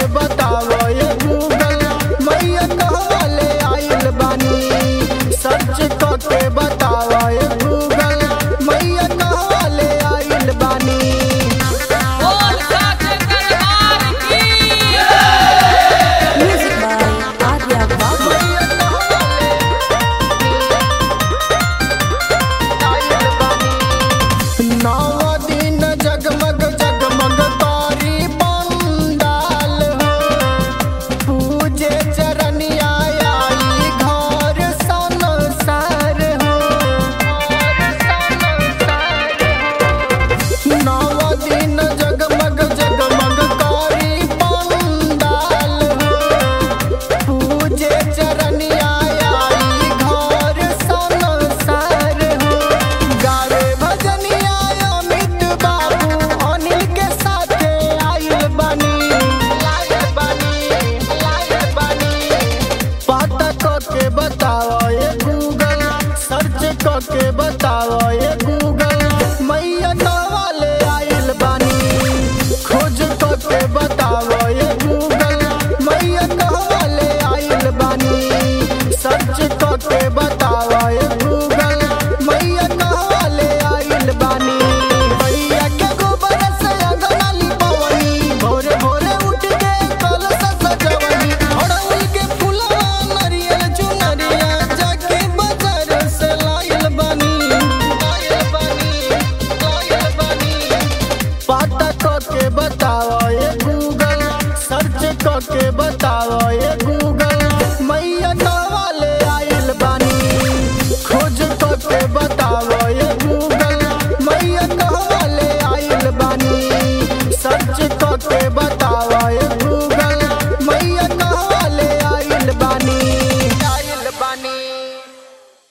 बतावो ये गूगल मैया कहवा ले आइल बानी सर्च करके बतावो ये गूगल मैया कहवा ले आइल बानी बोल साचे दरबार की Music by Arya Babu. नव दिन जगमग जगमग तारी पंडाल हो पूजे चरनिया आई घर संसार हो नव दिन जगमग जगमग तारी पंडाल हो पूजे चरनिया आई घर संसार हो गारे भजनिया अमित बाबू अनिल के साथे आइल बानी आइल बानी आइल बानी पता करके बताओ ये गूगल सर्च करके बताओ ये गूगल मैया वाले आइल बानी खोज करके बताओ ये गूगल मैया वाले आइल बानी सर्च करके बताओ ये गूगल मैया वाले आइल बानी मैया के गोबर से अंगना लिपवनी भोरे भोरे उठ के कलश सजवनी अड़हुल के फूलवा नरियल चुनरिया जाके बाजार से लाइल बानी लाइल बानी लाइल बानी पता करके बताओ ये गूगल सर्च करके बताओ ये गूगल